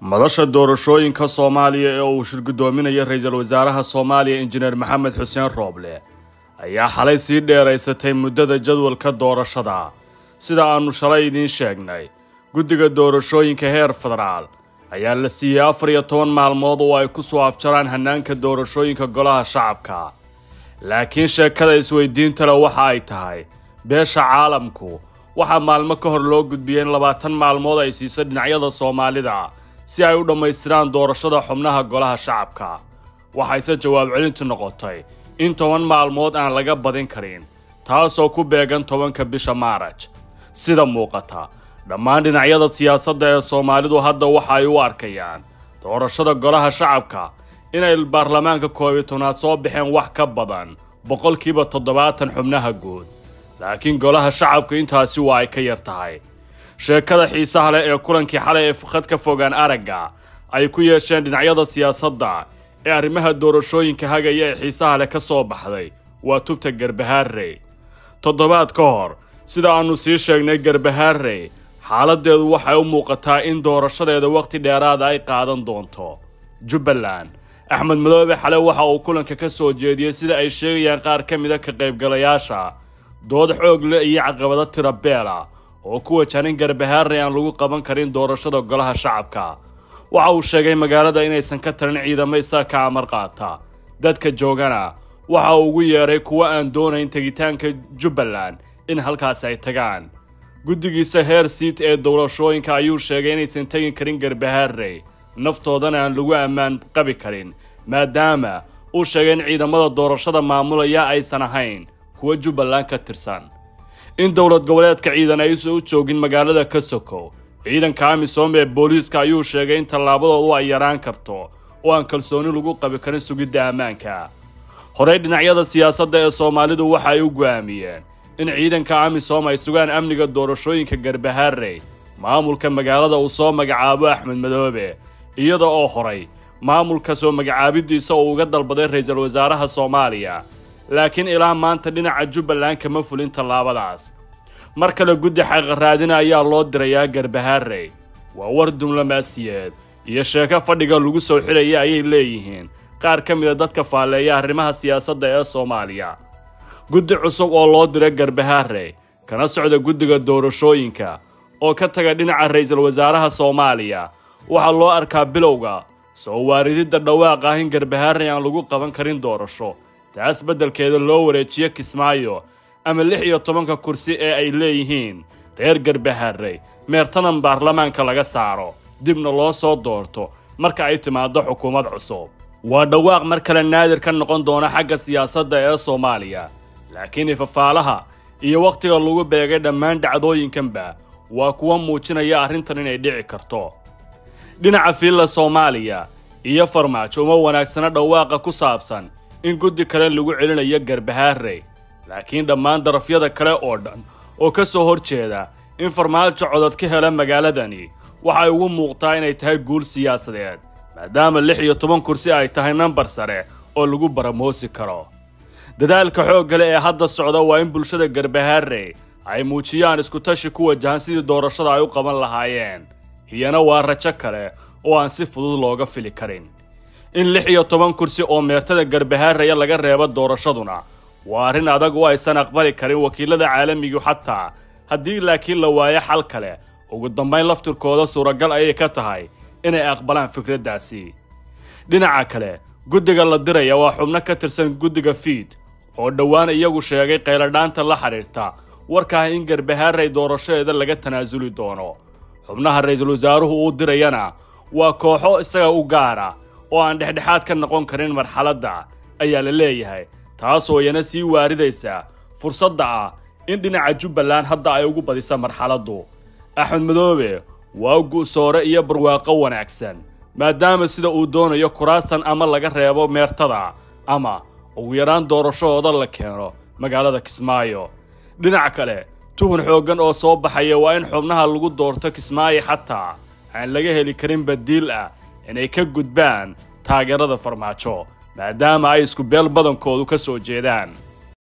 madasha doorashooyinka soomaaliya ee uu shirgudoominayo ra-iisul wasaaraha soomaaliya injineer maxamed xuseen rooble ayaa xalay sii dheeraysatay muddada jadwalka doorashada sida aannu shalay idiin sheegnay guddiga doorashooyinka heer federaal ayaa la siiyey afar iyo toban maalmood oo ay ku soo afjaraan hannaanka doorashooyinka golaha shacabka laakiin sheekada isweydiinta le waxa ay tahay beesha caalamku waxaa maalmo ka hor loo gudbiyey in labaatan maalmood ay siiso dhinacyada soomaalida si ay u dhammaystiraan doorashada xubnaha golaha shacabka waxayse jawaab celintu noqotay in toban maalmood aan laga badin karin taasoo ku beegan tobanka bisha maaraj sida muuqata dhammaan dhinacyada siyaasadda ee soomaalidu hadda waxa ay u arkayaan doorashada golaha shacabka inay baarlamaanka koob iyo tobnaad soo baxeen wax ka badan boqolkiiba toddobaatan xubnaha guud laakiin golaha shacabka intaasi waa ay ka yar tahay sheekada xiisaha leh ee kulankii xalay ee khad ka fogaan aragga ay ku yeesheen dhinacyada siyaasadda ee arrimaha doorashooyinka hagaya ee xiisaha leh ka soo baxday waa tubta garbahaarey toddobaad ka hor sida aannu sii sheegnay garbahaarey xaaladdeedu waxay u muuqataa in doorashadeeda wakhti dheeraada ay qaadan doonto jubbaland axmed madoobe xale waxa uu kulanka ka soo jeediyey sida ay sheegayaan qaar ka mida ka qaybgalayaasha dood xoog leh iyo caqabado tira beela oo ku wajahan in garbahaarey aan lagu qaban karin doorashada golaha shacabka waxa uu sheegay magaalada inaysan ka tarin ciidamo isaa ka amar qaata dadka joogana waxa uu ugu yeedhay kuwo aan doonayn tegitaanka jubbaland in halkaasi ay tagaan guddigiisa heer siit ee doorashooyinka ayuu sheegay inaysan tegi karin garbahaarey naftoodana aan lagu ammaan qabi karin maadaama uu sheegay in ciidamada doorashada maamulaya aysan ahayn kuwa jubbaland ka tirsan in dowlad goboleedka ciidan aysan u joogin magaalada kasokow ciidanka amisom ee booliiska ayuu sheegay in tallaabadoodu ay yaraan karto oo aan kalsooni lagu qabi karin sugidda ammaanka horey dhinacyada siyaasadda ee soomaalidu waxa ay u go'aamiyeen in ciidanka amisom ay sugaan amniga doorashooyinka garbahaarey maamulka magaalada uu soo magacaabo axmed madoobe iyada oo horay maamulka soo magacaabidiisa uu uga dalbaday ra-iisul wasaaraha soomaaliya laakiin ilaa maanta dhinaca jubbaland kama fulin tallaabadaas mar kale guddi xaqaraadina ayaa loo dirayaa garbahaarey waa war diblomaasiyeed iyo sheeko fadhiga lagu soo xilaya ayay leeyihiin qaar ka mida dadka faalleeya arrimaha siyaasadda ee soomaaliya guddi cusub oo loo diray garbahaarey kana socda guddiga doorashooyinka oo ka taga dhinaca ra-iisul wasaaraha soomaaliya waxaa loo arkaa bilowga soo waarididda dhawaaq ah in garbahaarey aan lagu qaban karin doorasho taas beddelkeeda loo wareejiyo kismaayo ama lix iyo tobanka kursi ee ay leeyihiin reer garbahaarey meertadan baarlamaanka laga saaro dibna loo soo doorto marka ay timaaddo xukuumad cusub waa dhawaaq mar kale naadir ka noqon doona xagga siyaasadda ee soomaaliya laakiin ifafaalaha iyo wakhtiga lagu beegay dhammaan dhacdooyinkanba waa kuwa muujinaya arrintan inay dhici karto dhinaca fiilla soomaaliya iyo farmaajo uma wanaagsana dhawaaqa ku saabsan in guddi kale lagu celinayo garbahaarey laakiin dhammaan darafyada kale oo dhan oo ka soo hor jeeda in farmaajo codod ka hela magaaladani waxay ugu muuqtaa inay tahay guul siyaasadeed maadaama lix iyo toban kursi ay tahay nambar sare oo lagu baramoosi karo dadaalka xooggale ee hadda socda waa in bulshada garbahaarey ay muujiyaan iskutashi ku wajahan sidii doorashada ay u qaban lahaayeen iyana waa rajo kale oo aan si fudud looga fili karin in lix iyo toban kursi oo meertada garbahaaraya laga reebo doorashaduna waa arrin adag oo aysan aqbali karin wakiilada caalamigu xataa haddii laakiin la waayo xal kale ugu dambayn laftirkooda suuragal ayay ka tahay inay aqbalaan fikraddaasi dhinaca kale guddiga la diraya waa xubno ka tirsan guddiga fiid oo dhowaan iyagu sheegay qayladhaanta la xidhiirta warka ah in garbahaarey doorashadeeda laga tanaasuli doono xubnaha ra-iisul wasaaruhu uu dirayana waa kooxo isaga u gaara oo aan dhexdhexaad ka noqon karin marxaladda ayaa la leeyahay taasoo iyana sii waaridaysa fursadda ah in dhinaca jubbaland hadda ay ugu badisa marxaladdu axmed madoobe waa gu'soore iyo barwaaqo wanaagsan maadaama sida uu doonayo kuraastan ama laga reebo meertada ama ugu yaraan doorashadooda la keeno magaalada kismaayo dhinac kale tuhun xooggan oo soo baxaya waa in xubnaha lagu doorto kismaayo xataa aan laga heli karin badiil ah inay ka gudbaan taageerada farmaajo maadaama ay isku beel badankoodu ka soo jeedaan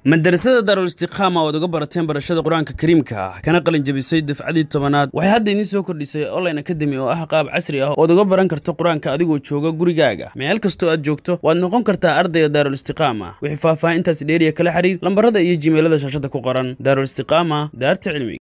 madarasada daarul istiqaama oad uga barateen barashada qur-aanka kariimka ah kana qalin jabisay dafcadii tobanaad waxay hadda idiin soo kordhisay online academy oo ah qaab casri ah ood uga baran karto qur-aanka adigoo jooga gurigaaga meel kastoo aad joogto waad noqon kartaa ardayga daarul istiqaama wixii faahfaahintaas dheeriya kala xiriir lambarada iyo jimeelada shaashada ku qoran daarul istiqaama daarta cilmiga